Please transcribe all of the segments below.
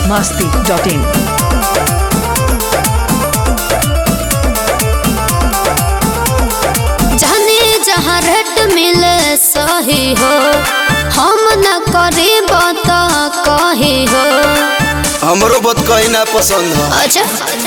masti.in. जाने जहाँ rate मिले सही हो हम न करी बात कही हो हमरो बत कहीं ना पसंद है अच्छा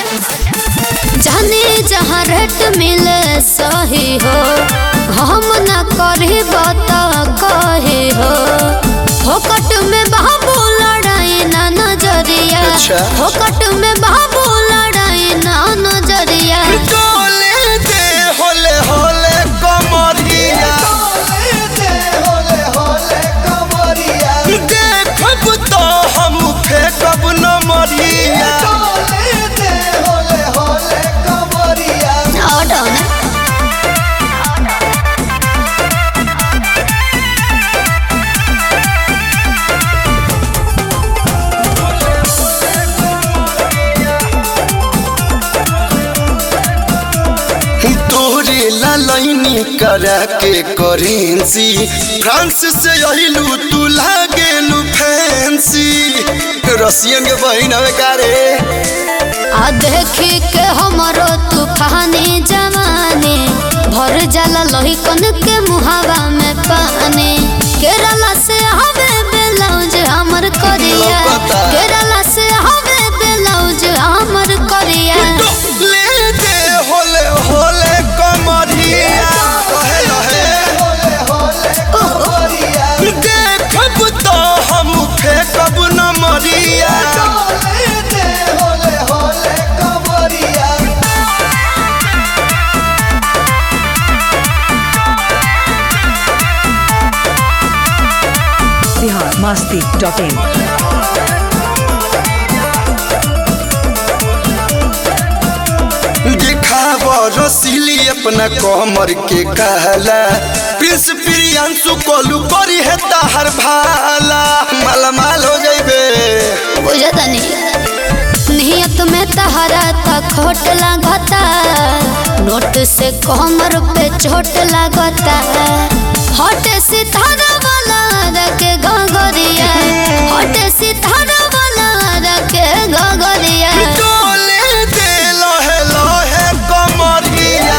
जाने जहाँ रेट मिले सही हो हम न करी बात कही हो फोकट में बाबू लड़ाई ना नजरिया अच्छा। फोकट में बाबू लड़ाई ना नजरिया डोले दे होले होले कमरिया देखब तो हम फेंकब न मरिया और डाउन है। तोरे लालनी करा के करेंसी फ्रांस से अहिलू तू लागेलू फैंसी रसियन के बहिन हवे कारे आ देखी के हमरो तूफानी जवानी भर जाला लोही कन के मुहावा में पानी केरला से हवे ब्लाउज हमर करिया लपता। केरला से हवे ब्लाउज हमर करिया ले दे होले होले कमरिया कहे लहे देखब तो हम फेंकब न मरिया Bihar masti.in. दिखाव रसीली अपना कमर के कहला प्रिंस प्रियांशु कोलू करी है ताहर भाला मालामाल हो जाइबे बुझता नहीं नियत में तहरा था खोट लागता नोट से कमर पे चोट लागता हट सितारा वाला रखे गगरिया हट सितारा वाला रखे गगरिया डोले दे लहे लहे कमरिया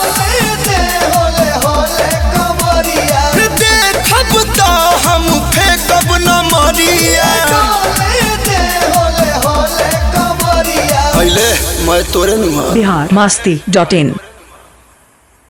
देखब तो हम फेंकब न मरिया पहले मैं तोरे नुहा Bihar masti.in.